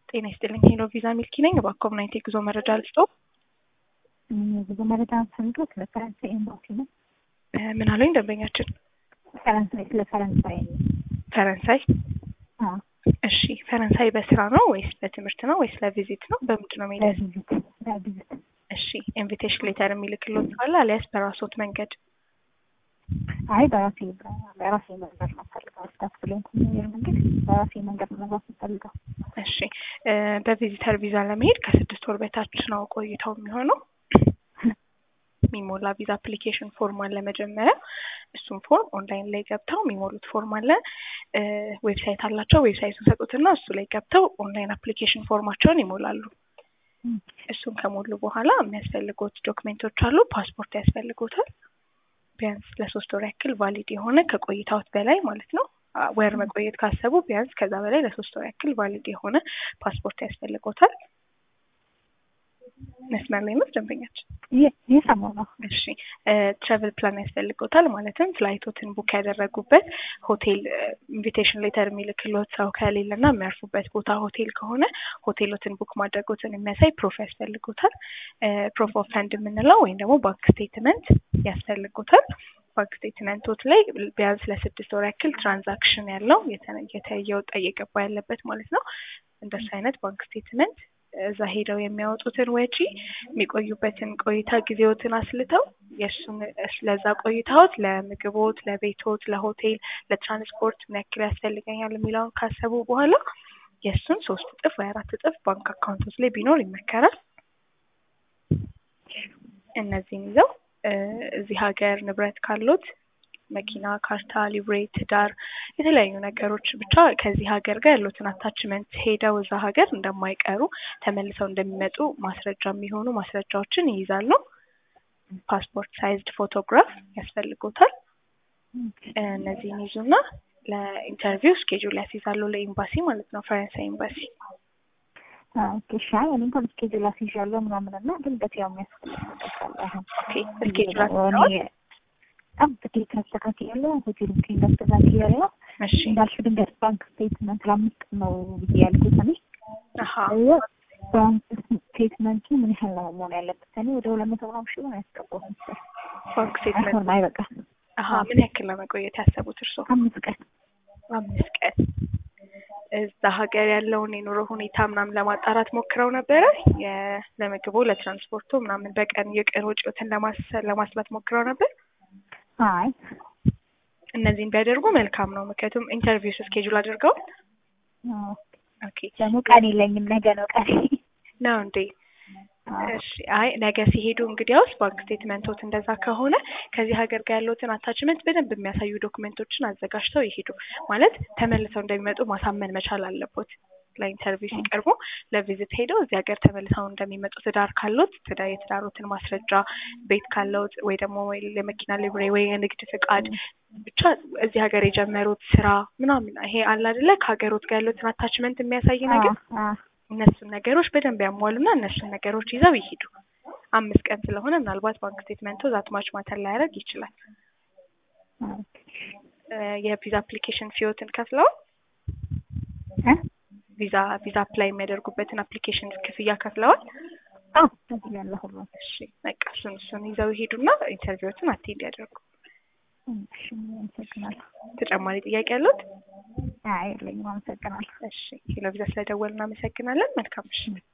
ጤና ይስጥልኝ ሄሎ ቪዛ ሚልኪ ነኝ። እባክዎ ምን አይነት የጉዞ መረጃ ልስጥዎ? የጉዞ መረጃ ፈልገው ስለ ፈረንሳይ ኤምባሲ ነው። እ ምን አሉኝ ደንበኛችን? ፈረንሳይ ስለ ፈረንሳይ ነው። ፈረንሳይ አዎ፣ እሺ ፈረንሳይ በስራ ነው ወይስ በትምህርት ነው ወይስ ለቪዚት ነው? በምንድን ነው መሄድ? ለቪዚት ለቪዚት እሺ ኢንቪቴሽን ሌተር የሚልክልዎት ካለ አሊያስ በራስዎት መንገድ? አይ በራሴ በራሴ መንገድ ነው ፈልገው ስታፍ ብሎን ኮሚኒየር መንገድ በራሴ መንገድ ነው መግባት ፈልገው። እሺ እ በቪዚተር ቪዛ ለመሄድ ከስድስት ወር በታች ነው ቆይታው የሚሆነው። የሚሞላ ቪዛ አፕሊኬሽን ፎርም አለ መጀመሪያ። እሱም ፎርም ኦንላይን ላይ ገብተው የሚሞሉት ፎርም አለ። እ ዌብሳይት አላቸው። ዌብሳይቱን ሰጡትና እሱ ላይ ገብተው ኦንላይን አፕሊኬሽን ፎርማቸውን ይሞላሉ። እሱን ከሞሉ በኋላ የሚያስፈልጉት ዶክሜንቶች አሉ። ፓስፖርት ያስፈልጎታል። ቢያንስ ለሶስት ወር ያክል ቫሊድ የሆነ ከቆይታዎት በላይ ማለት ነው። አ ወር መቆየት ካሰቡ ቢያንስ ከዛ በላይ ለሶስት ወር ያክል ቫሊድ የሆነ ፓስፖርት ያስፈልጎታል። መስመር ላይ ነው ደንበኛችን? ይህ እየሰማሁ ነው። እሺ ትራቨል ፕላን ያስፈልጎታል። ማለትም ፍላይቶትን ቡክ ያደረጉበት ሆቴል ኢንቪቴሽን ሌተር የሚልክሎት ሰው ከሌለና የሚያርፉበት ቦታ ሆቴል ከሆነ ሆቴሎትን ቡክ ማድረጎትን የሚያሳይ ፕሮፍ ያስፈልጎታል። ፕሮፍ ኦፍ ፈንድ የምንለው ወይም ደግሞ ባንክ ስቴትመንት ያስፈልጎታል። ባንክ ስቴትመንቶች ላይ ቢያንስ ለስድስት ወር ያክል ትራንዛክሽን ያለው የተየወጣ እየገባ ያለበት ማለት ነው። እንደሱ አይነት ባንክ ስቴትመንት እዛ ሄደው የሚያወጡትን ወጪ የሚቆዩበትን ቆይታ ጊዜዎትን አስልተው የእሱን ለዛ ቆይታዎት ለምግቦት፣ ለቤቶት፣ ለሆቴል፣ ለትራንስፖርት ምን ያክል ያስፈልገኛል የሚለውን ካሰቡ በኋላ የእሱን ሶስት እጥፍ ወይ አራት እጥፍ ባንክ አካውንቶች ላይ ቢኖር ይመከራል። እነዚህን ይዘው እ እዚህ ሀገር ንብረት ካሉት መኪና፣ ካርታ፣ ሊብሬ፣ ትዳር፣ የተለያዩ ነገሮች ብቻ ከዚህ ሀገር ጋር ያሉትን አታችመንት ሄደው እዛ ሀገር እንደማይቀሩ ተመልሰው እንደሚመጡ ማስረጃ የሚሆኑ ማስረጃዎችን ይይዛሉ። ፓስፖርት ሳይዝድ ፎቶግራፍ ያስፈልጎታል። እነዚህን ይዙና ለኢንተርቪው ስኬጁል ያስይዛሉ። ለኤምባሲ ማለት ነው፣ ፈረንሳይ ኤምባሲ። ኦኬ እሺ። አይ እኔ እንኳን ስኬጁል አስይዣለሁ ምናምን እና ድንገት ያው የሚያስፈልግ ነገር ካለ አሁን ኦኬ ስኬጁል አስይዘዋል? በጣም ጥቂት አስተካክያለሁ። ሆቴል ቡኪንግ አስተካክያለሁ። እሺ እንዳልሽ ድንገት ባንክ ስቴትመንት ለአምስት ቀን ነው ብዬ ያልኩት እኔ አሀ ባንክ ስቴትመንቱ ምን ያህል ነው መሆን ያለበት? እኔ ወደ ሁለት መቶ ምናምን ሺህ ነው ያስገባሁት መሰለኝ። ባንክ ስቴትመንት አይሆንም፣ አይበቃም። አሀ ምን ያክል ነው መቆየት ያሰቡት እርስዎ? አምስት ቀን አምስት ቀን እዛ ሀገር ያለውን የኑሮ ሁኔታ ምናምን ለማጣራት ሞክረው ነበረ። የ- ለምግቡ ለትራንስፖርቱ ምናምን በቀን የቀን ወጪዎትን ለማስ- ለማስላት ሞክረው ነበር። አይ እነዚህን ቢያደርጉ መልካም ነው። ምክንያቱም ኢንተርቪው ስኬጁል አድርገው አዎ። ኦኬ ደግሞ ቀን የለኝም፣ ነገ ነው ቀን። ነው እንዴ? አዎ። እሺ አይ ነገ ሲሄዱ እንግዲያውስ ባንክ ስቴትመንቶት እንደዛ ከሆነ ከዚህ ሀገር ጋር ያለውትን አታችመንት በደንብ የሚያሳዩ ዶክመንቶችን አዘጋጅተው ይሄዱ። ማለት ተመልሰው እንደሚመጡ ማሳመን መቻል አለቦት። ለኢንተርቪው ሲቀርቡ ለቪዚት ሄደው እዚህ ሀገር ተመልሰው እንደሚመጡ ትዳር ካሎት ትዳር የትዳሮትን ማስረጃ፣ ቤት ካለውት ወይ ደግሞ ወይ የመኪና ሊብሬ ወይ የንግድ ፍቃድ ብቻ እዚህ ሀገር የጀመሩት ስራ ምናምን ይሄ አለ አይደለ ከሀገሮት ጋር ያሉትን አታችመንት የሚያሳይ ነገር አዎ፣ አዎ። እነሱን ነገሮች በደንብ ያሟሉና እነሱን ነገሮች ይዘው ይሄዱ። አምስት ቀን ስለሆነ ምናልባት ባንክ ስቴትመንቱ ዛትማች ማተር ላያደርግ ይችላል። ኦኬ። እ የቪዛ አፕሊኬሽን ፊዮትን ከፍለዋል። እ? ቪዛ ቪዛ አፕላይ የሚያደርጉበትን አፕሊኬሽን ክፍያ ከፍለዋል። አዎ፣ ከዚህ ያለ ሁሉ እሺ በቃ እሱን እሱን ይዘው ይሄዱና ኢንተርቪዎትን አቴንድ ያደርጉ። እሺ፣ አመሰግናለሁ። ተጨማሪ ጥያቄ ያሉት? አይ የለኝም፣ አመሰግናለሁ። እሺ ሄሎ ቪዛ ስለደወል እናመሰግናለን። መልካም ምሽት።